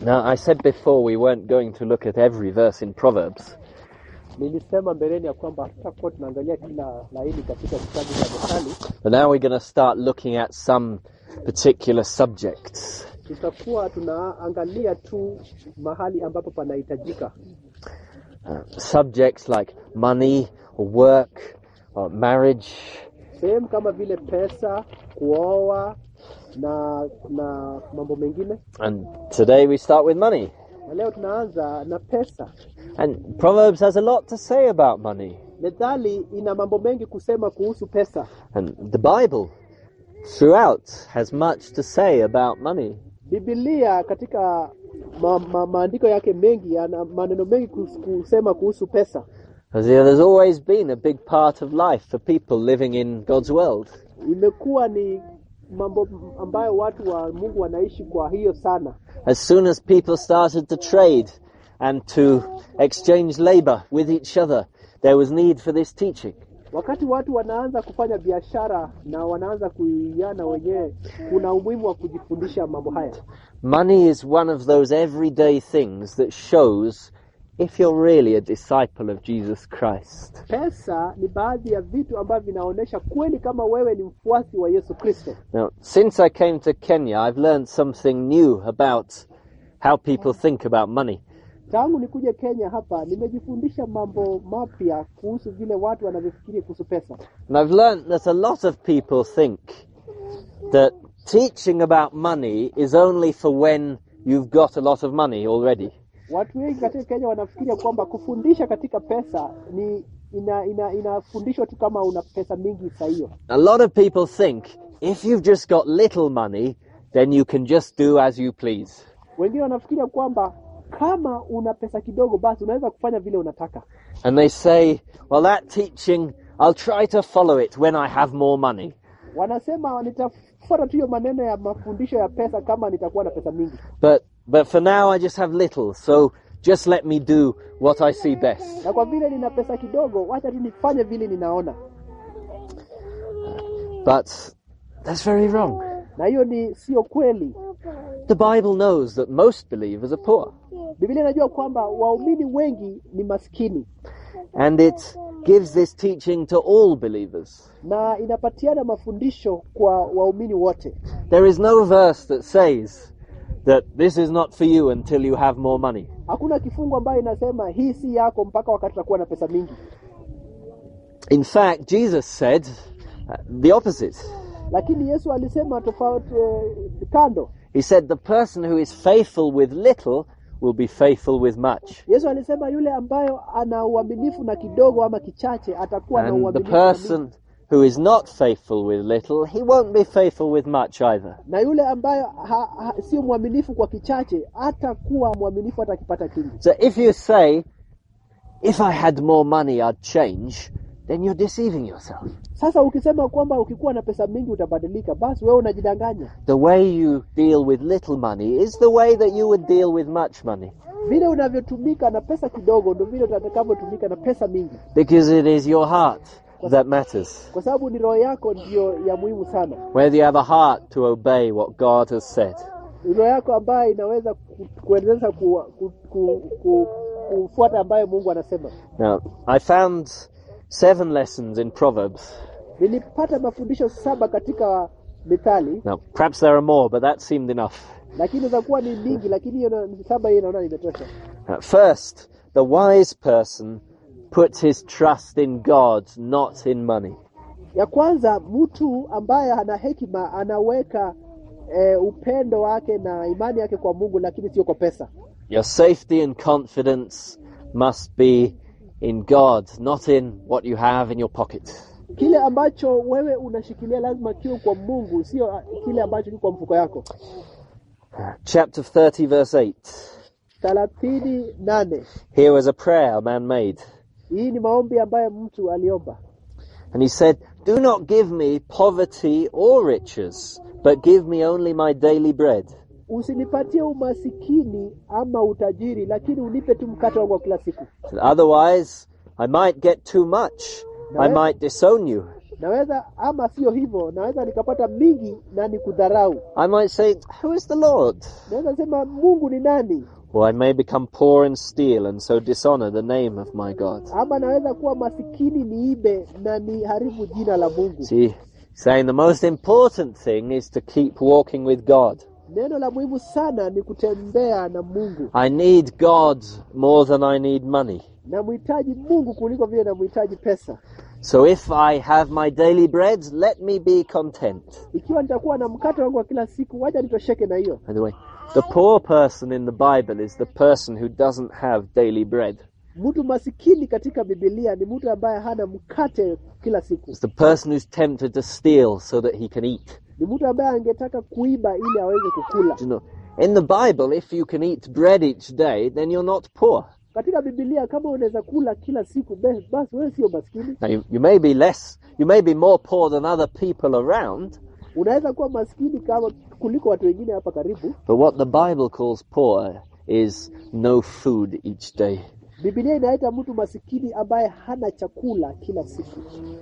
Now, I said before we weren't going to look at every verse in Proverbs, Nilisema mbeleni ya kwamba hatutakuwa tunaangalia kila laini katika kitabu cha Methali. but now we're going to start looking at some particular subjects. Tutakuwa tunaangalia tu mahali ambapo panahitajika, Uh, subjects like money or work or marriage, sehemu kama vile pesa, kuoa na na mambo mengine. and today we start with money. Na leo tunaanza na pesa. And Proverbs has a lot to say about money. Methali ina mambo mengi kusema kuhusu pesa. And the Bible throughout has much to say about money. Biblia katika ma, ma, maandiko yake mengi yana maneno mengi kus- kusema kuhusu pesa. Because there's always been a big part of life for people living in God's world. Imekuwa ni mambo ambayo watu wa Mungu wanaishi kwa hiyo sana. As soon as people started to trade and to exchange labor with each other, there was need for this teaching. Wakati watu wanaanza kufanya biashara na wanaanza kuiana wenyewe, kuna umuhimu wa kujifundisha mambo haya. Money is one of those everyday things that shows if you're really a disciple of Jesus Christ. Pesa ni baadhi ya vitu ambavyo vinaonyesha kweli kama wewe ni mfuasi wa Yesu Kristo. Now, since I came to Kenya, I've learned something new about how people think about money. Tangu nikuje Kenya hapa, nimejifundisha mambo mapya kuhusu vile watu wanavyofikiri kuhusu pesa. And I've learned that a lot of people think that teaching about money is only for when you've got a lot of money already. Watu wengi katika Kenya wanafikiria kwamba kufundisha katika pesa ni ina, ina, inafundishwa tu kama una pesa mingi saa hiyo. A lot of people think if you've just got little money, then you can just do as you please. Wengine wanafikiria kwamba kama una pesa kidogo, basi unaweza kufanya vile unataka. And they say, well, that teaching, I'll try to follow it when I have more money. Wanasema nitafuata tu hiyo maneno ya mafundisho ya pesa kama nitakuwa na pesa mingi, But, but for now, I just have little, so just let me do what I see best. na kwa vile nina pesa kidogo, wacha tu nifanye vile ninaona. But that's very wrong. Na hiyo ni sio kweli. The Bible knows that most believers are poor, Biblia inajua kwamba waumini wengi ni maskini and it gives this teaching to all believers. na inapatiana mafundisho kwa waumini wote. There is no verse that says that this is not for you until you have more money. Hakuna kifungu ambayo inasema hii si yako mpaka wakati utakuwa na pesa mingi. In fact, Jesus said uh, the opposite. Lakini Yesu alisema tofauti eh, kando. He said the person who is faithful with little will be faithful with much. Yesu alisema yule ambayo ana uaminifu na kidogo ama kichache atakuwa na And the uaminifu na mingi. person who is not faithful with little, he won't be faithful with much either. na yule ambayo ha, ha, sio mwaminifu kwa kichache hatakuwa mwaminifu hata akipata kingi. So if you say, if I had more money, I'd change, then you're deceiving yourself. Sasa ukisema kwamba ukikuwa na pesa mingi utabadilika, basi wewe unajidanganya. The way you deal with little money is the way that you would deal with much money. Vile unavyotumika na pesa kidogo ndio vile utakavyotumika na pesa mingi, Because it is your heart that matters. kwa sababu ni roho yako ndiyo ya muhimu sana. Whether you have a heart to obey what God has said. Ni roho yako ambayo inaweza ku- kuendeleza ku, ku, ku, ku, kufuata ambayo Mungu anasema. Now, I found seven lessons in Proverbs. Nilipata mafundisho saba katika Mithali, Now, perhaps there are more, but that seemed enough. lakini inaweza kuwa ni mingi, lakini hiyo na- saba hiyo naona imetosha. Uh, First, the wise person puts his trust in God, not in money. Ya kwanza, mtu ambaye ana hekima anaweka e, upendo wake na imani yake kwa Mungu, lakini sio kwa pesa. Your safety and confidence must be in God, not in what you have in your pocket. Kile ambacho wewe unashikilia lazima kiwe kwa Mungu, sio ah, kile ambacho kiko kwa mfuko yako. Chapter 30, verse 8. thelathini nane. Here was a prayer a man made. Hii ni maombi ambayo mtu aliomba, And he said, Do not give me poverty or riches, but give me only my daily bread. usinipatie umasikini ama utajiri, lakini unipe tu mkate wangu wa kila siku. Otherwise, I might get too much. I No. might disown you. naweza ama sio hivyo naweza nikapata mingi na nikudharau I might say, Who is the Lord? naweza sema mungu ni nani Or I may become poor and steal and so dishonor the name of my God. ama naweza kuwa masikini niibe na niharibu jina la mungu See, saying the most important thing is to keep walking with God. neno la muhimu sana ni kutembea na mungu I need God more than I need money. namhitaji mungu kuliko vile namhitaji pesa So if I have my daily bread, let me be content. ikiwa nitakuwa na mkate wangu wa kila siku wacha nitosheke na hiyo By the way, the poor person in the Bible is the person who doesn't have daily bread. mtu masikini katika bibilia ni mtu ambaye hana mkate kila siku It's the person who's tempted to steal so that he can eat. ni mtu ambaye angetaka kuiba ili aweze kukula Do you know? In the Bible, if you can eat bread each day, then you're not poor. katika bibilia kama unaweza kula kila siku be- basi wewe sio maskini Now, you, you may be less, you may be more poor than other people around, unaweza kuwa maskini kama kuliko watu wengine hapa karibu but what the Bible calls poor is no food each day. bibilia inaita mtu masikini ambaye hana chakula kila siku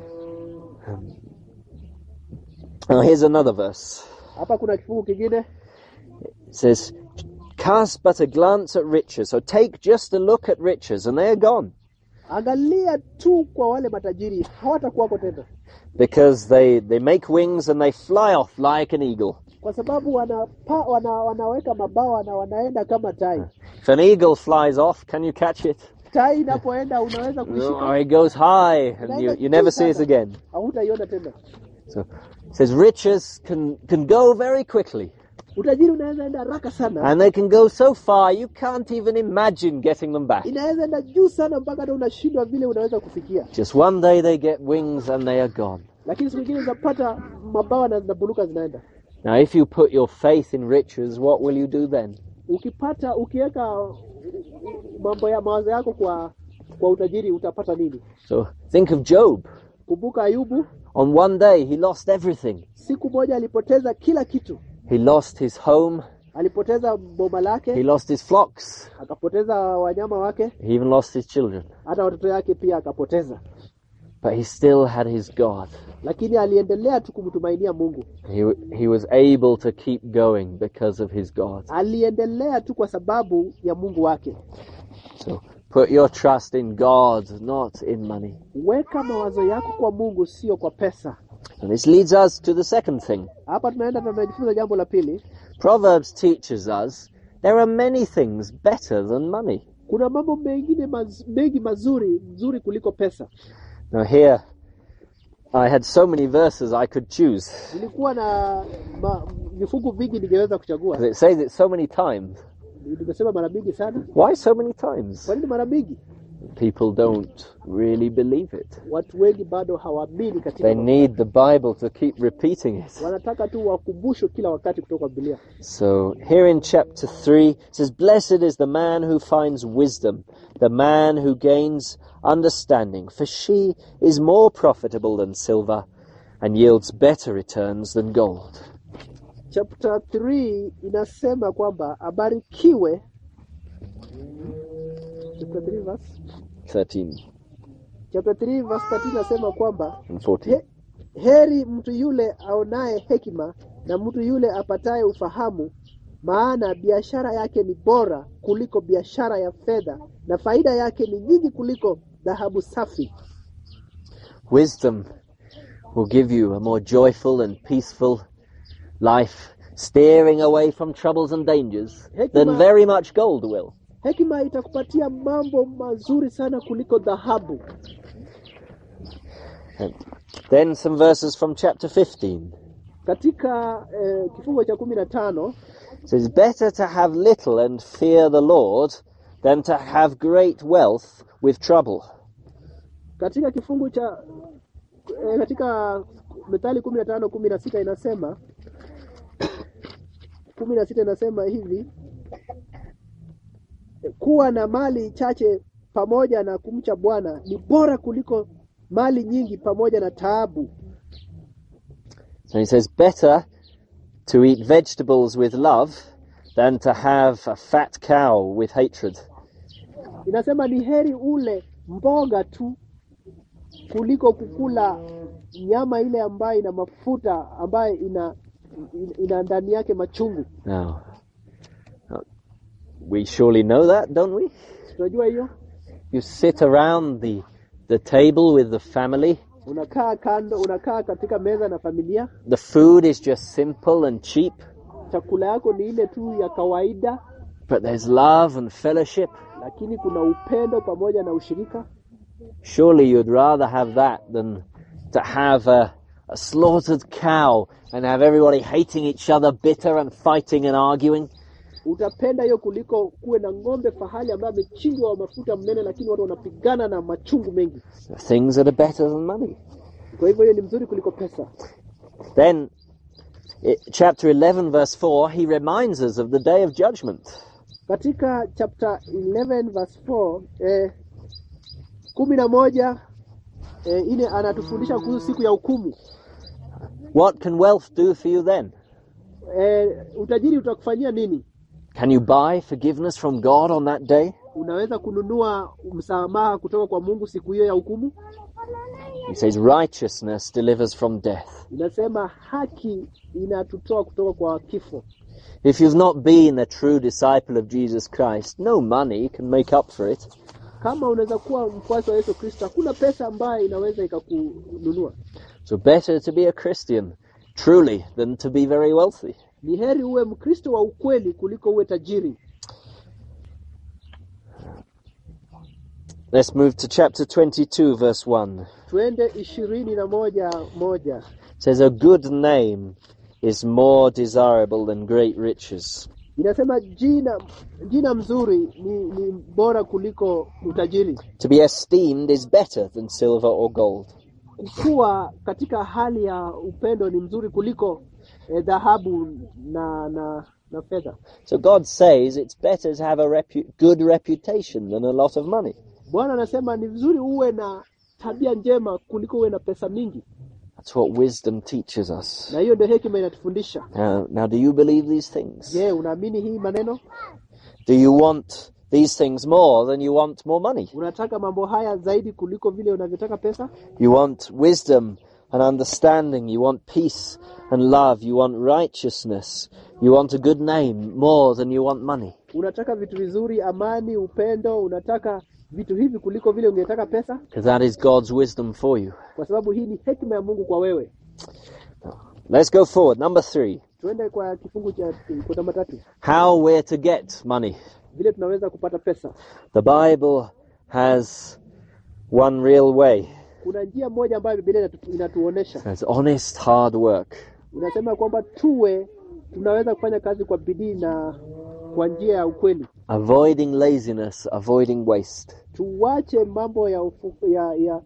Now, here's another verse. hapa kuna kifungu kingine It says, Cast but a glance at riches. So take just a look at riches, and they are gone. angalia tu kwa wale matajiri hawatakuwako tena Because they, they make wings and they fly off like an eagle. kwa sababu wanapa, wana, wanaweka mabawa na wanaenda kama tai If an eagle flies off, can you catch it? tai inapoenda unaweza No, kuishika it goes high, and you, you never see it again. hautaiona tena So it says riches can, can go very quickly. utajiri unaweza enda haraka sana And they can go so far you can't even imagine getting them back. inaweza enda juu sana mpaka hata unashindwa vile unaweza kufikia Just one day they get wings and they are gone. lakini siku ingine unapata mabawa na zinabuluka zinaenda Now, if you put your faith in riches, what will you do then? ukipata ukiweka mambo ya mawazo yako kwa kwa utajiri utapata nini So think of Job. kumbuka ayubu On one day, he lost everything. siku moja alipoteza kila kitu He lost his home, alipoteza boma he lake lost his flocks, akapoteza wanyama wake he even lost his children. hata watoto yake pia akapoteza But he still had his God. lakini aliendelea tu kumtumainia mungu He, he was able to keep going because of his God. aliendelea tu kwa sababu ya mungu wake So put your trust in God, not in money. weka mawazo yako kwa mungu sio kwa pesa And this leads us to the second thing. hapa tunaenda tunajifunza jambo la pili Proverbs teaches us there are many things better than money. kuna mambo mengine maz, mengi mazuri nzuri kuliko pesa Now here, I had so many verses I could choose. nilikuwa na ma, vifungu vingi ningeweza kuchagua 'Cause It says it so many times. nimesema mara mingi sana Why so many times? kwa nini mara mingi People don't really believe it. watu wengi bado hawaamini katika They mambo. need the Bible to keep repeating it. wanataka tu wakumbushwe kila wakati kutoka Biblia So here in chapter 3, it says, Blessed is the man who finds wisdom, the man who gains understanding, for she is more profitable than silver and yields better returns than gold. chapter 3 inasema kwamba abarikiwe chapter 3 verse 13 chapter 3 verse 13 inasema kwamba and 14. he, heri mtu yule aonaye hekima na mtu yule apataye ufahamu maana biashara yake ni bora kuliko biashara ya fedha na faida yake ni nyingi kuliko dhahabu safi Wisdom will give you a more joyful and peaceful life, steering away from troubles and dangers, than very much gold will. hekima itakupatia mambo mazuri sana kuliko dhahabu And then some verses from chapter 15. katika eh, kifungo cha kumi na tano It says, Better to have little and fear the Lord than to have great wealth with trouble. katika kifungu cha eh, katika methali kumi na tano kumi na sita inasema kumi na sita inasema hivi kuwa na mali chache pamoja na kumcha bwana ni bora kuliko mali nyingi pamoja na taabu So he says, Better to eat vegetables with love than to have a fat cow with hatred. inasema ni heri ule mboga tu kuliko kukula nyama ile ambayo ina mafuta ambayo ina ina- ina ndani yake machungu. Now, now, we surely know that, don't we? Tunajua hiyo, You sit around the, the table with the family. unakaa kando, unakaa katika meza na familia, The food is just simple and cheap, chakula yako ni ile tu ya kawaida, but there's love and fellowship. lakini kuna upendo pamoja na ushirika. Surely you'd rather have that than to have a, a slaughtered cow and have everybody hating each other, bitter and fighting and arguing. Utapenda hiyo kuliko kuwe na ng'ombe fahali ambaye amechinjwa wa mafuta mnene, lakini watu wanapigana na machungu mengi. Things that are better than money. Kwa hivyo hiyo ni mzuri kuliko pesa. Then, i chapter 11, verse 4, he reminds us of the day of judgment. Katika chapter 11 verse 4 eh, kumi na moja eh, ine anatufundisha kuhusu siku ya hukumu. What can wealth do for you then? Eh, utajiri utakufanyia nini? Can you buy forgiveness from God on that day? Unaweza kununua msamaha kutoka kwa Mungu siku hiyo ya hukumu? He says righteousness delivers from death. Inasema haki inatutoa kutoka kwa kifo. If you've not been a true disciple of Jesus Christ, no money can make up for it. Kama unaweza kuwa mfuasi wa Yesu Kristo, hakuna pesa ambayo inaweza ikakununua. So better to be a Christian, truly, than to be very wealthy. Ni heri uwe Mkristo wa ukweli kuliko uwe tajiri. Let's move to chapter 22, verse 1. Twende ishirini na moja moja. It says, A good name is more desirable than great riches. Inasema jina jina mzuri ni, ni bora kuliko utajiri. To be esteemed is better than silver or gold. Kuwa katika hali ya upendo ni mzuri kuliko eh, dhahabu na na na fedha. So God says it's better to have a repu- good reputation than a lot of money. Bwana anasema ni vizuri uwe na tabia njema kuliko uwe na pesa mingi, That's what wisdom teaches us. na hiyo ndio hekima inatufundisha. Now, now do you believe these things? Je, unaamini hii maneno? Do you want these things more than you want more money? Unataka mambo haya zaidi kuliko vile unavyotaka pesa? You want wisdom and understanding. You want peace and love. You want righteousness. You want a good name more than you want money. Unataka vitu vizuri, amani, upendo, unataka vitu hivi kuliko vile ungetaka pesa, Because that is God's wisdom for you. kwa sababu hii ni hekima ya Mungu kwa wewe. Let's go forward. Number three. Tuende kwa kifungu cha kwa namba tatu, How we're to get money. vile tunaweza kupata pesa. The Bible has one real way. Kuna njia moja ambayo Biblia inatu, inatuonesha It's honest, hard work. inasema kwamba tuwe tunaweza kufanya kazi kwa bidii na kwa njia ya ukweli. Avoiding laziness, avoiding waste. Tuwache mambo ya ufu, ya ya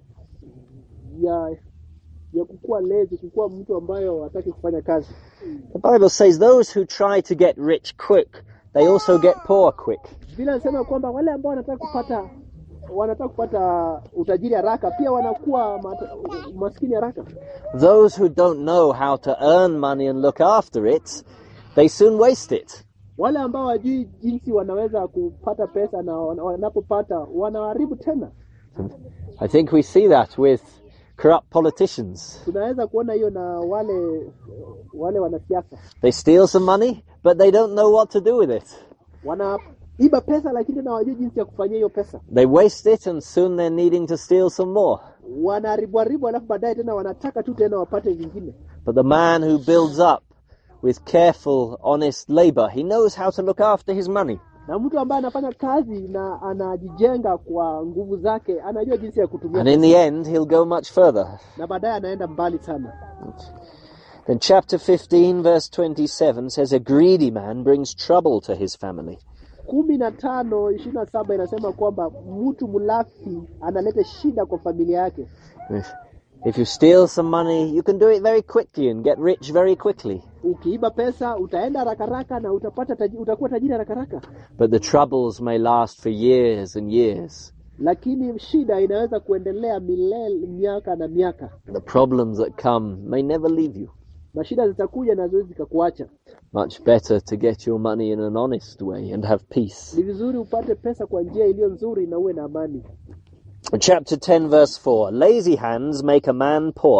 ya ya kukuwa lezi, kukuwa mtu ambayo hataki kufanya kazi. The Bible says those who try to get rich quick, they also get poor quick. Biblia inasema kwamba wale ambao wanataka kupata wanataka kupata utajiri haraka pia wanakuwa mata, maskini haraka. Those who don't know how to earn money and look after it, they soon waste it. Wale ambao wajui jinsi wanaweza kupata pesa na wana- wanapopata wanaharibu tena. I think we see that with corrupt politicians. Tunaweza kuona hiyo na wale wale wanasiasa They steal some money, but they don't know what to do with it. wanaiba pesa, lakini tena hawajui jinsi ya kufanyia hiyo pesa. They waste it and soon they're needing to steal some more. Wanaharibu haribu, alafu baadaye tena wanataka tu tena wapate vingine. But the man who builds up with careful, honest labor, he knows how to look after his money. Na mtu ambaye anafanya kazi na anajijenga kwa nguvu zake, anajua jinsi ya kutumia And in the end, he'll go much further. na baadaye anaenda mbali sana. Then chapter 15 verse 27 says, A greedy man brings trouble to his family. kumi na tano ishirini na saba inasema kwamba mtu mlafi analeta shida kwa familia yake. If, if you steal some money, you can do it very quickly and get rich very quickly. Ukiiba pesa utaenda haraka haraka na utapata taji, utakuwa tajiri haraka haraka, But the troubles may last for years and years. lakini shida inaweza kuendelea milele, miaka na miaka. The problems that come may never leave you. Na shida zitakuja na zoezi zikakuacha. Much better to get your money in an honest way and have peace. Ni vizuri upate pesa kwa njia iliyo nzuri na uwe na amani. Chapter 10 verse 4 Lazy hands make a man poor,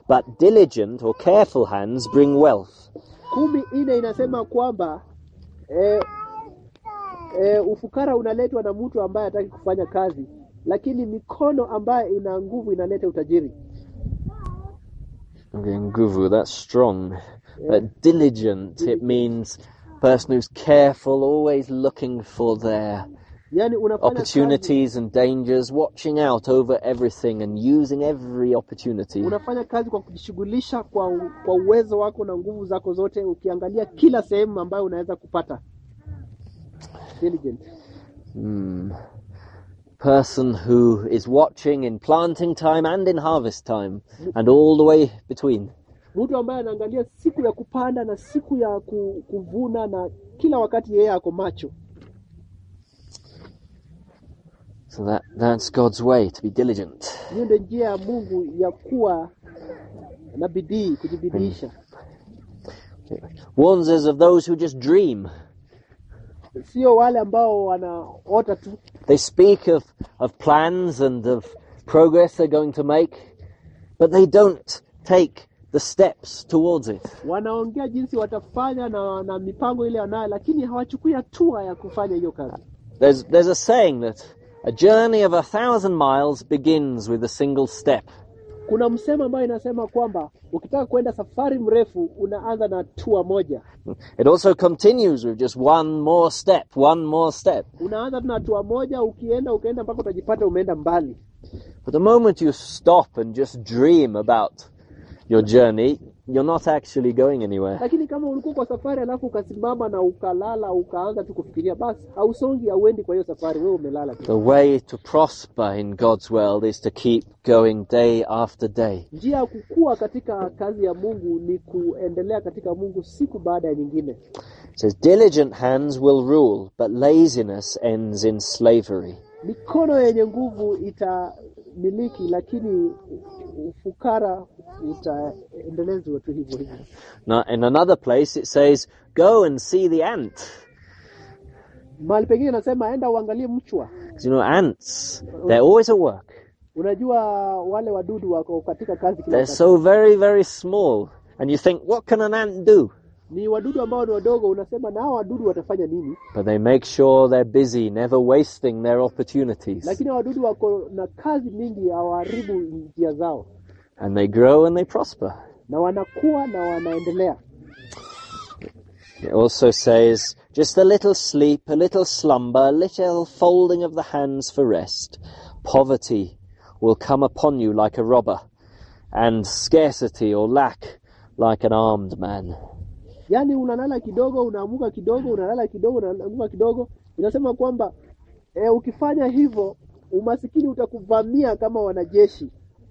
but diligent or careful hands bring wealth. kumi nne inasema kwamba e, e, ufukara unaletwa na mtu ambaye hataki kufanya kazi lakini mikono ambayo ina nguvu inaleta utajiri Okay, nguvu, that's strong. But diligent, it means person who's careful, always looking for their yaani unafanya kazi, opportunities and dangers, watching out over everything and using every opportunity. unafanya kazi kwa kujishughulisha kwa, u- kwa uwezo wako na nguvu zako zote ukiangalia kila sehemu ambayo unaweza kupata diligent Hmm. Person who is watching in planting time and in harvest time and all the way between. mtu ambaye anaangalia siku ya kupanda na siku ya ku, kuvuna na kila wakati yeye ako macho So that, that's God's way to be diligent. hiyo ndio njia ya mungu ya kuwa na bidii kujibidiisha Warns us of those who just dream. sio wale ambao wanaota tu They speak of, of plans and of progress they're going to make, but they don't take the steps towards it. wanaongea jinsi watafanya na, na mipango ile wanayo lakini hawachukui hatua ya kufanya hiyo kazi There's, there's a saying that a journey of a thousand miles begins with a single step. kuna msemo ambayo inasema kwamba ukitaka kwenda safari mrefu unaanza na hatua moja It also continues with just one more step, one more step. unaanza tu na hatua moja ukienda ukaenda mpaka utajipata umeenda mbali But the moment you stop and just dream about your journey, you're not actually going anywhere. lakini kama ulikuwa kwa safari alafu ukasimama na ukalala ukaanza tu kufikiria basi hausongi hauendi kwa hiyo safari wewe umelala tu The way to prosper in God's world is to keep going day after day. njia ya kukua katika kazi ya mungu ni kuendelea katika mungu siku baada ya nyingine It says, Diligent hands will rule, but laziness ends in slavery. mikono yenye nguvu itamiliki lakini ufukara utaendelezwa tu hivyo hivyo Now, in another place, it says, Go and see the ant. mahali pengine nasema enda uangalie mchwa 'Cause, you know, ants, they're always at work. unajua wale wadudu wako katika kazi kila They're wakati. so very, very small. And you think, what can an ant do? ni wadudu ambao ni wadogo unasema na hao wadudu watafanya nini But they make sure they're busy, never wasting their opportunities. lakini hao wadudu wako na kazi mingi hawaharibu njia zao And they grow and they prosper. na wanakuwa na wanaendelea It also says, just a little sleep, a little slumber, a little folding of the hands for rest. Poverty will come upon you like a robber, and scarcity or lack like an armed man. yaani unalala kidogo unaamuka kidogo unalala kidogo unaamuka kidogo inasema kwamba e, ukifanya hivyo umasikini utakuvamia kama wanajeshi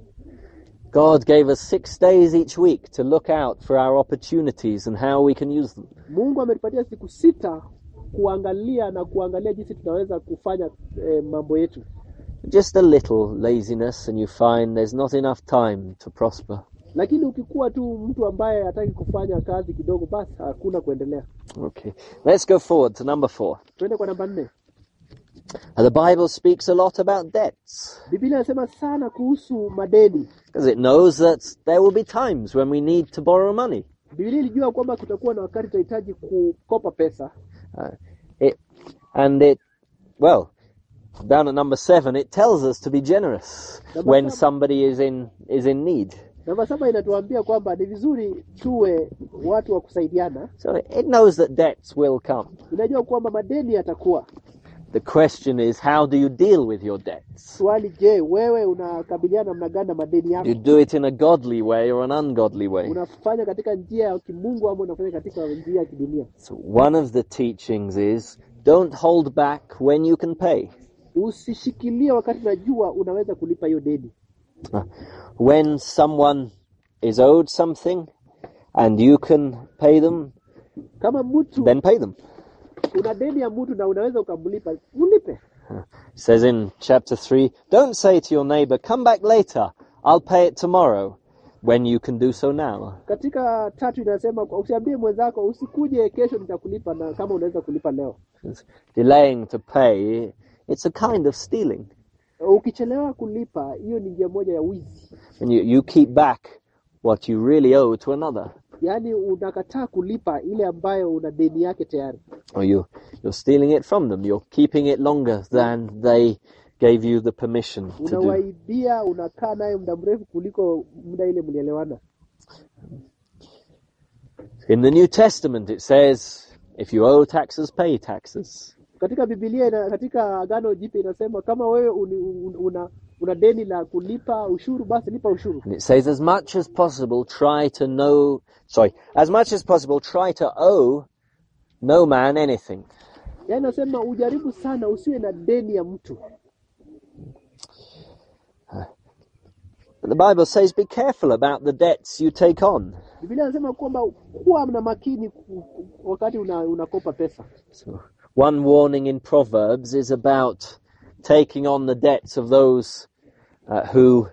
God gave us six days each week to look out for our opportunities and how we can use them. mungu ametupatia siku sita kuangalia na kuangalia jinsi tunaweza kufanya e, mambo yetu Just a little laziness and you find there's not enough time to prosper. lakini ukikuwa tu mtu ambaye hataki kufanya kazi kidogo basi hakuna kuendelea Okay, let's go forward to number four. tuende kwa namba nne The Bible speaks a lot about debts. biblia inasema sana kuhusu madeni Because it knows that there will be times when we need to borrow money. biblia ilijua kwamba kutakuwa na wakati tutahitaji kukopa pesa Uh, it, and it, well, down at number seven, it tells us to be generous Number when seven. somebody is in, is in need. namba saba inatuambia kwamba ni vizuri tuwe watu wa kusaidiana So it knows that debts will come. inajua kwamba madeni yatakuwa The question is, how do you deal with your debts? swali je wewe unakabiliana namna gani na madeni yako You do it in a godly way or an ungodly way. unafanya katika njia ya kimungu ama unafanya katika njia ya kidunia So one of the teachings is, don't hold back when you can pay. usishikilie wakati unajua unaweza kulipa hiyo deni When someone is owed something and you can pay them, kama mtu then pay them. una deni ya mtu na unaweza ukamlipa mlipe It says in chapter 3, don't say to your neighbor, come back later, I'll pay it tomorrow, when you can do so now. katika tatu inasema usiambie mwenzako usikuje kesho nitakulipa na kama unaweza kulipa leo It's delaying to pay, it's a kind of stealing. ukichelewa kulipa hiyo ni njia moja ya wizi And you, you keep back what you really owe to another. yaani unakataa kulipa ile ambayo una deni yake tayari Or you, you're stealing it from them. You're keeping it longer than they gave you the permission to do. unawaibia unakaa naye muda mrefu kuliko muda ile mlielewana In the New Testament, it says, if you owe taxes, pay taxes. katika bibilia ina, katika agano jipya inasema kama wewe uni, un- una, una deni la kulipa ushuru basi lipa ushuru And it says, as much as possible, try to know, sorry, as much as possible, try to owe no man anything. yaani nasema ujaribu sana usiwe na deni ya mtu But the Bible says, be careful about the debts you take on. bibilia inasema kwamba kuwa na makini ku- ku- wakati una, unakopa pesa So, one warning in Proverbs is about taking on the debts of those uh, who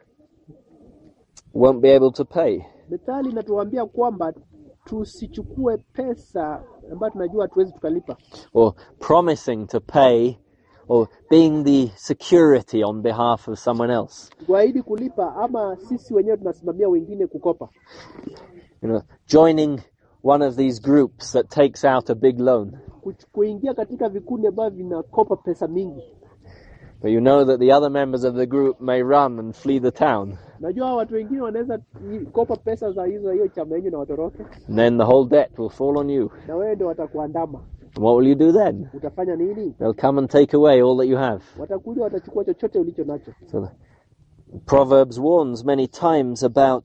won't be able to pay. methali inatuambia kwamba tusichukue pesa ambayo tunajua hatuwezi tukalipa or promising to pay or being the security on behalf of someone else. kuahidi kulipa ama sisi wenyewe tunasimamia wengine kukopa You know, joining one of these groups that takes out a big loan. Kuch- kuingia katika vikundi ambavyo vinakopa pesa mingi But you know that the other members of the group may run and flee the town. najua hawa watu wengine wanaweza i- kopa pesa za hizo hiyo chama yenyu na watoroke And then the whole debt will fall on you. na wewe ndio watakuandama And what will you do then? utafanya nini They'll come and take away all that you have. watakuja watachukua chochote ulicho nacho So the Proverbs warns many times about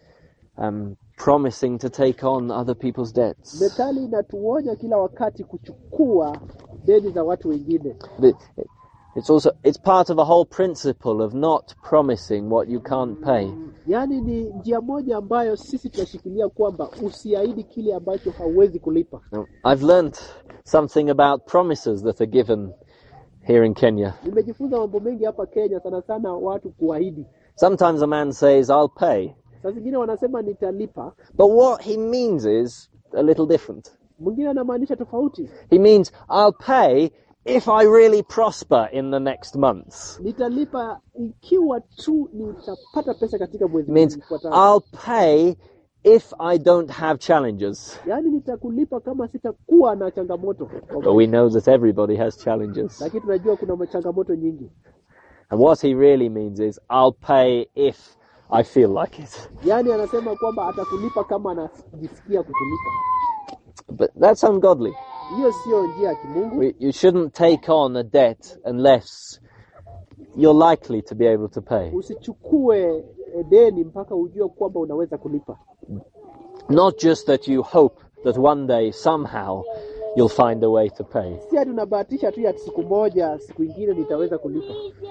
um, promising to take on other people's debts. methali inatuonya kila wakati kuchukua deni za watu wengine But it- It's also it's part of a whole principle of not promising what you can't pay. yaani ni njia moja ambayo sisi tunashikilia kwamba usiahidi kile ambacho hauwezi kulipa Now, I've learnt something about promises that are given here in Kenya. nimejifunza mambo mengi hapa kenya sana sana watu kuahidi Sometimes a man says, "I'll pay," saa zingine wanasema nitalipa but what he means is a little different. mwingine anamaanisha tofauti He means, "I'll pay if I really prosper in the next months." nitalipa ikiwa tu nitapata pesa katika mwezi It means, ufuatao. "I'll pay if I don't have challenges." yaani nitakulipa kama sitakuwa na changamoto But we know that everybody has challenges. lakini tunajua kuna changamoto nyingi And what he really means is, I'll pay if I feel like it. yaani anasema kwamba atakulipa kama anajisikia kukulipa But that's ungodly. hiyo sio njia ya kimungu We- You shouldn't take on a debt unless you're likely to be able to pay. usichukue eh, deni mpaka ujue kwamba unaweza kulipa Not just that you hope that one day, somehow, you'll find a way to pay. si ati unabahatisha tu ya siku moja siku ingine nitaweza kulipa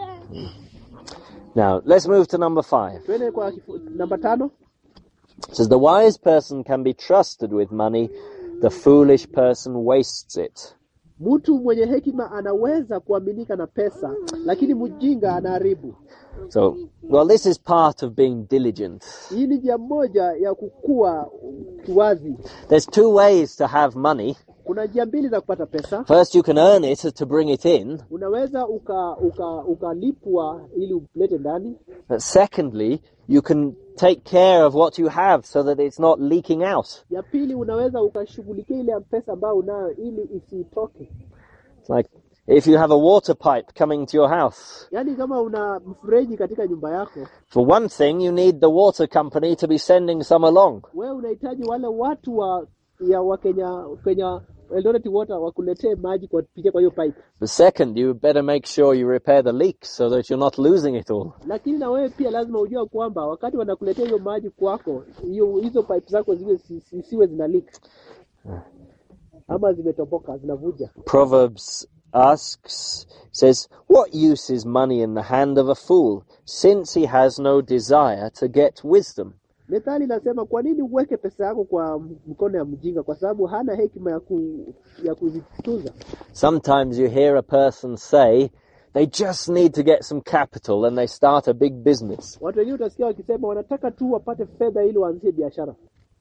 Now, let's move to number five. tuende kwa kifu, namba tano It says, The wise person can be trusted with money, the foolish person wastes it. mtu mwenye hekima anaweza kuaminika na pesa lakini mjinga anaharibu So, well, this is part of being diligent. hii ni njia moja ya kukua kiwazi There's two ways to have money. kuna njia mbili za kupata pesa First, you can earn it to bring it in, unaweza uka uka ukalipwa ili ulete ndani but secondly, you can take care of what you have so that it's not leaking out. ya pili unaweza ukashughulikia ile pesa ambayo unayo ili isitoke It's like if you have a water pipe coming to your house. yaani kama una mfereji katika nyumba yako For one thing, you need the water company to be sending some along. wewe unahitaji wale watu wa ya wa Kenya Kenya Eldoret Water wakuletee maji kwa kupitia kwa hiyo pipe The second, you better make sure you repair the leak so that you're not losing it all. lakini na wewe pia lazima ujue kwamba wakati wanakuletea hiyo maji kwako hiyo hizo pipe zako ziwe zisiwe zina leak ama zimetoboka zinavuja Proverbs asks, says, What use is money in the hand of a fool, since he has no desire to get wisdom? methali inasema kwa nini uweke pesa yako kwa mkono ya mjinga kwa sababu hana hekima ya, ku, ya kuzitunza Sometimes you hear a person say, they just need to get some capital and they start a big business. watu wengine utasikia wakisema wanataka tu wapate fedha ili waanzishe biashara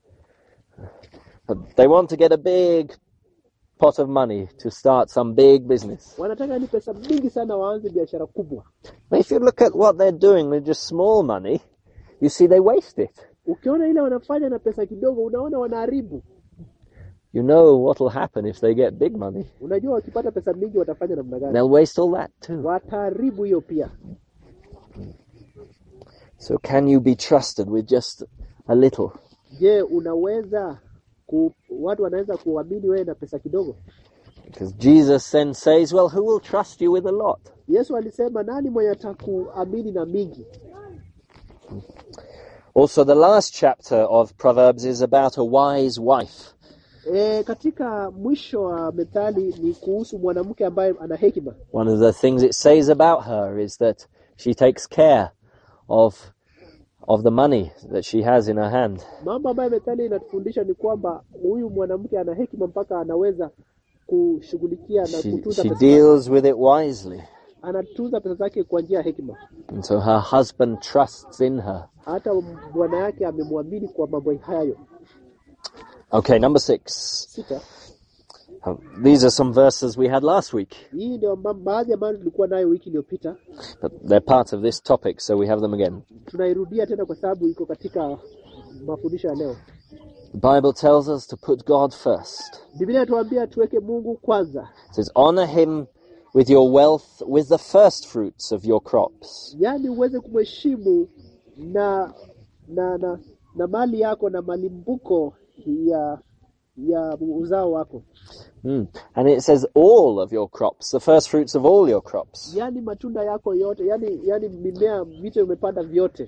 They want to get a big pot of money to start some big business. wanataka ni pesa mingi sana waanze biashara kubwa But if you look at what they're doing with just small money, you see they waste it. Ukiona ile wanafanya na pesa kidogo, unaona wanaharibu. You know what will happen if they get big money. Unajua wakipata pesa mingi watafanya namna gani? They'll waste all that too. Wataharibu hiyo pia. So can you be trusted with just a little? Je, unaweza ku, watu wanaweza kuamini wewe na pesa kidogo? Because Jesus then says, well, who will trust you with a lot? Yesu alisema nani mwenye atakuamini na mingi? Also, the last chapter of Proverbs is about a wise wife. E, katika mwisho wa methali ni kuhusu mwanamke ambaye ana hekima. One of the things it says about her is that she takes care of of the money that she has in her hand. Mambo ambayo methali inatufundisha ni kwamba huyu mwanamke ana hekima mpaka anaweza kushughulikia na She, kutunza she pesa zake. deals with it wisely. Anatunza pesa zake kwa njia ya hekima. And so her husband trusts in her. Hata bwana yake amemwamini kwa mambo hayo. Okay, number six. Sita, Uh, These are some verses we had last week, hii ndio ma- baadhi ambayo tulikuwa nayo wiki iliyopita. but they're part of this topic, so we have them again. Tunairudia tena kwa sababu iko katika mafundisho ya leo. The Bible tells us to put God first. Biblia inatuambia tuweke Mungu kwanza, It says, honor him with your wealth, with the first fruits of your crops. yaani uweze kumheshimu na na na na mali yako na malimbuko ya ya uzao wako, Mm. And it says all of your crops, the first fruits of all your crops. yaani matunda yako yote, yaani yaani mimea, vitu umepanda vyote.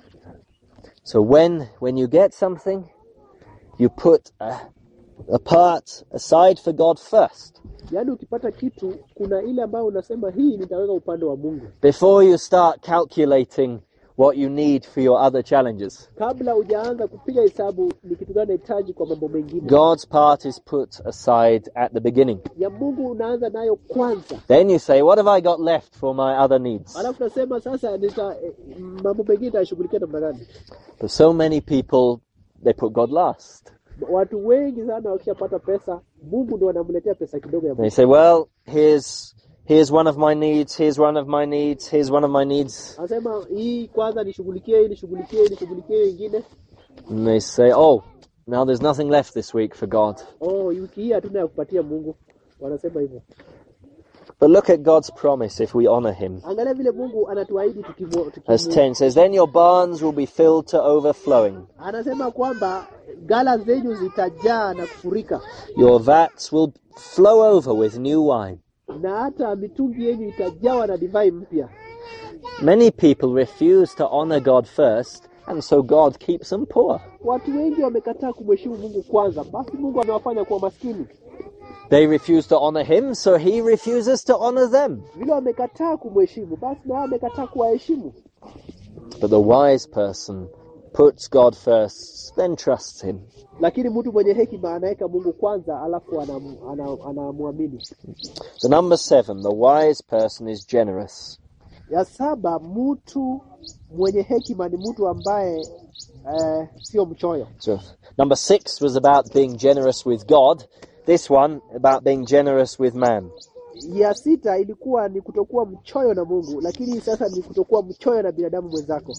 So when when you get something, you put a, a part aside for God first Yaani ukipata kitu, kuna ile ambayo unasema hii nitaweka upande wa Mungu, before you start calculating what you need for your other challenges. kabla hujaanza kupiga hesabu ni kitu gani nahitaji kwa mambo mengine. God's part is put aside at the beginning. Ya Mungu unaanza nayo kwanza, Then you say, what have I got left for my other needs? alafu nasema sasa nita eh, mambo mengine nitashughulikia namna gani? But so many people, they put God last. Watu wengi sana wakishapata pesa, Mungu ndo wanamletea pesa kidogo ya They Mungu. say, well, here's here's one of my needs, here's one of my needs, here's one of my needs. Anasema hii kwanza nishughulikie, hii nishughulikie, hii nishughulikie, hii ingine And they say, oh, now there's nothing left this week for God. oh, wiki hii hatuna ya kupatia Mungu. Wanasema hivyo. But look at God's promise if we honor him. Angalia vile Mungu anatuahidi tukimu, Verse tukimu. 10 says, Then your barns will be filled to overflowing. Anasema kwamba gala zenyu zitajaa na kufurika Your vats will flow over with new wine. na hata mitungi yenyu itajawa na divai mpya. Many people refuse to honor God first, and so God keeps them poor. Watu wengi wamekataa kumheshimu Mungu kwanza, basi Mungu amewafanya kuwa maskini. They refuse to honor him, so he refuses to honor them. Vile wamekataa kumheshimu, basi na wao wamekataa kuwaheshimu. But the wise person puts God first, then trusts him. Lakini mtu mwenye hekima anaweka Mungu kwanza, alafu anam- ana- anamwamini. The number seven, the wise person is generous. Ya saba, mtu mwenye hekima ni mtu ambaye eh, sio mchoyo. So number six was about being generous with God. This one about being generous with man. Ya sita ilikuwa ni kutokuwa mchoyo na Mungu, lakini sasa ni kutokuwa mchoyo na binadamu mwenzako.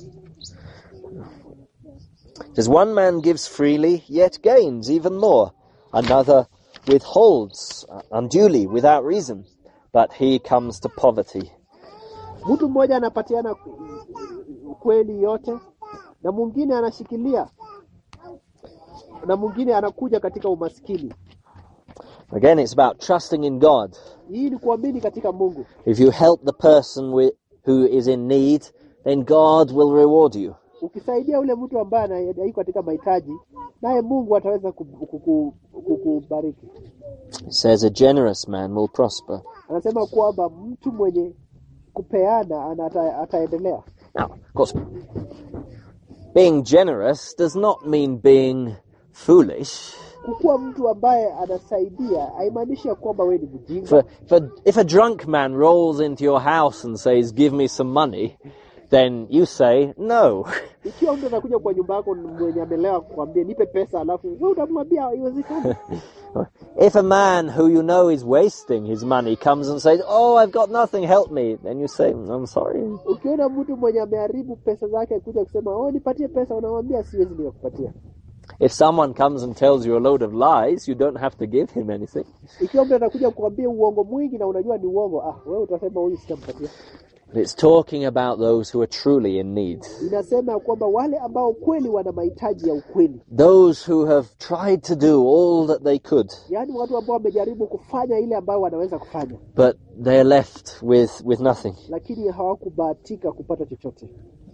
It says one man gives freely, yet gains even more. Another withholds unduly without reason, but he comes to poverty. Mtu mmoja anapatiana kweli yote na mwingine anashikilia na mwingine anakuja katika umaskini. Again, it's about trusting in God. Hii ni kuamini katika Mungu. If you help the person with, who is in need, then God will reward you. Ukisaidia ule mtu ambaye ana- yuko katika mahitaji, naye Mungu ataweza kuku- kuku- kukubariki. It says a generous man will prosper. Anasema kwamba mtu mwenye kupeana ana- ata, ataendelea. Now, of course, being generous does not mean being foolish. Kukuwa mtu ambaye anasaidia haimaanishi ya kwamba wewe ni If mjinga. a, if, a, if a drunk man rolls into your house and says, Give me some money, then you say no. Ikiwa mtu anakuja kwa nyumba yako mwenye amelewa kukwambia nipe pesa, alafu wewe utamwambia haiwezekani. if a man who you know is wasting his money comes and says, "Oh, I've got nothing, help me," then you say, "I'm sorry." Ukiona mtu mwenye ameharibu pesa zake kuja kusema oh, nipatie pesa, unamwambia siwezi nikakupatia. If someone comes and tells you a load of lies, you don't have to give him anything. Ikiwa mtu anakuja kukwambia uongo mwingi na unajua ni uongo, ah, wewe utasema huyu sitampatia. It's talking about those who are truly in need. Inasema ya kwamba wale ambao kweli wana mahitaji ya ukweli, Those who have tried to do all that they could, yaani watu ambao wamejaribu kufanya ile ambayo wanaweza kufanya, but they're left with, with nothing. lakini hawakubahatika kupata chochote.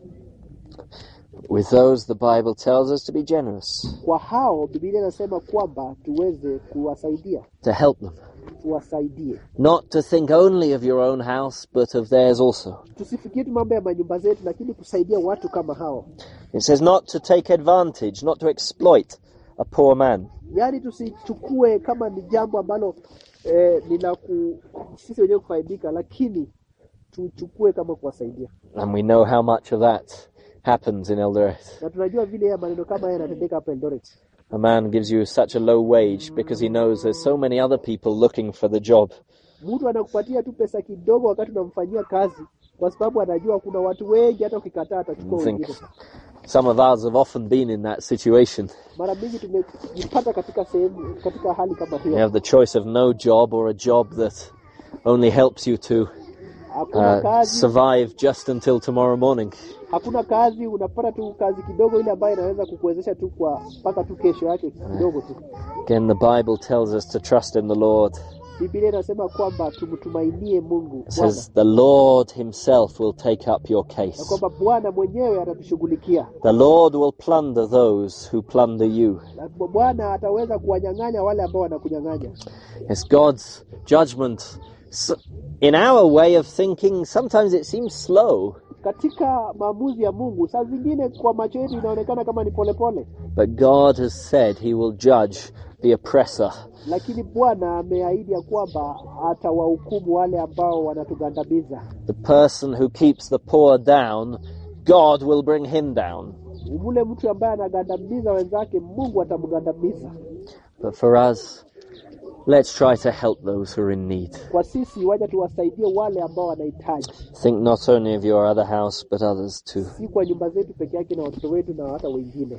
With those, the Bible tells us to be generous, Kwa hao Biblia inasema kwamba tuweze kuwasaidia, to help them. tuwasaidie, Not to think only of your own house, but of theirs also. tusifikirie tu mambo ya manyumba zetu, lakini kusaidia watu kama hao, It says not to take advantage, not to exploit a poor man. yaani tusichukue kama ni jambo ambalo eh, ni la ku sisi wenyewe kufaidika, lakini tuchukue kama kuwasaidia, And we know how much of that happens in Eldoret. na tunajua vile ya maneno kama haya yanatendeka hapa Eldoret. A man gives you such a low wage because he knows there's so many other people looking for the job. Mtu anakupatia tu pesa kidogo wakati unamfanyia kazi, kwa sababu anajua kuna watu wengi, hata ukikataa atachukua I think wengine. some of us have often been in that situation. Mara mingi tumejipata katika sehemu, katika hali kama You hiyo. have the choice of no job or a job that only helps you to Hakuna uh, kazi, survive just until tomorrow morning. hakuna kazi, unapata tu kazi kidogo ile ambayo inaweza kukuwezesha tu kwa mpaka tu kesho yake kidogo tu. Again, the Bible tells us to trust in the Lord. Biblia inasema kwamba tumtumainie Mungu It Bwana, says the Lord Himself will take up your na case. kwamba Bwana mwenyewe atatushughulikia, The Lord will plunder those who plunder you. na Bwana ataweza kuwanyang'anya wale ambao wanakunyang'anya. It's God's judgment. S- In our way of thinking, sometimes it seems slow, Katika maamuzi ya Mungu, saa zingine kwa macho yetu inaonekana kama ni polepole, but God has said He will judge the oppressor. lakini Bwana ameahidi ya kwamba atawahukumu wale ambao wanatugandamiza. The person who keeps the poor down, God will bring him down. Yule mtu ambaye anagandamiza wenzake, Mungu atamgandamiza. But for us, let's try to help those who are in need. Kwa sisi, waja tuwasaidie wale ambao wanahitaji, Think not only of your other house, but others too. si kwa nyumba zetu peke yake na watoto wetu na hata wengine.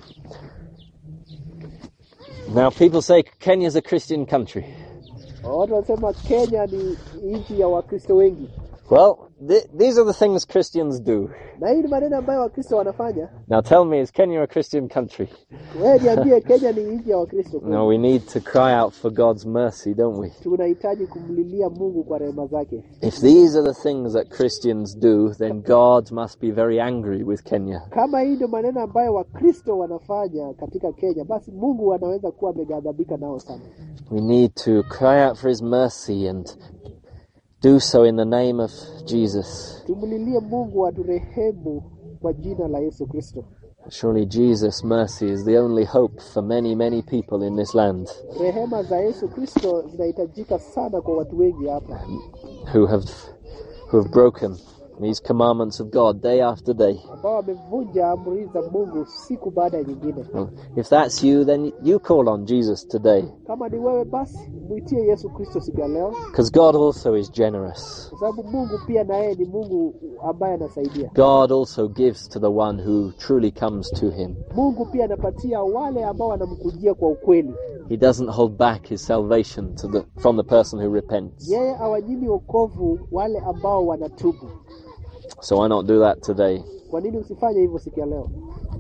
Now, people say Kenya's a Christian country. Watu wanasema Kenya ni nchi ya Wakristo wengi, Well, th- these are the things Christians do. na hii ni maneno ambayo Wakristo wanafanya. Now, tell me, is Kenya a Christian country? Wewe niambie, Kenya ni nchi ya Wakristo kweli? No, we need to cry out for God's mercy, don't we? tunahitaji kumlilia Mungu kwa rehema zake. If these are the things that Christians do, then God must be very angry with Kenya. Kama hii ndio maneno ambayo Wakristo wanafanya katika Kenya, basi Mungu anaweza kuwa ameghadhabika nao sana. We need to cry out for His mercy and do so in the name of Jesus. Tumlilie Mungu aturehemu kwa jina la Yesu Kristo. Surely Jesus' mercy is the only hope for many, many people in this land Rehema za Yesu Kristo zinahitajika sana kwa watu wengi hapa who have who have broken these commandments of God day after day. ambao wamevunja amri za Mungu siku baada ya nyingine. Well, if that's you, then you call on Jesus today, Kama ni wewe, basi mwitie Yesu Kristo siku ya leo, because God also is generous. kwa sababu Mungu pia na yeye ni Mungu ambaye anasaidia. God also gives to the one who truly comes to Him. Mungu pia anapatia wale ambao wanamkujia kwa ukweli. He doesn't hold back His salvation to the, from the person who repents. Yeye awanyimi wokovu wale ambao wanatubu. So why not do that today? Kwa nini usifanye hivyo siku ya leo?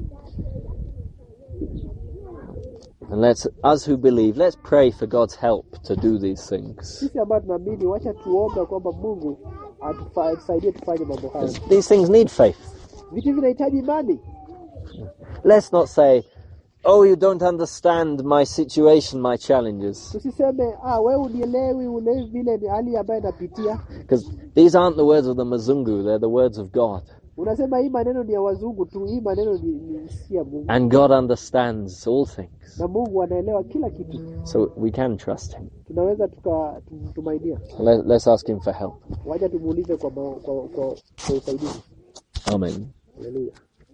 And let's, us who believe, let's pray for God's help to do these things. Sisi ambao tunaamini, wacha tuombe kwamba Mungu atufa- atusaidie tufanye mambo hayo. 'Cause These things need faith. Vitu vinahitaji imani. Let's not say, oh, you don't understand my situation, my challenges. Tusiseme ah, wewe unielewi, uelewi vile ni hali ambayo napitia. Because these aren't the words of the Mazungu, they're the words of God. Unasema hii maneno ni ya wazungu tu, hii maneno ni, ni si ya Mungu, And God understands all things. na Mungu anaelewa kila kitu. So we can trust Him. Tunaweza tukamtumainia. Let, let's ask Him for help. Wacha tumuulize kwa, ma- kwa, kwa, kwa usaidizi. Amen. Haleluya.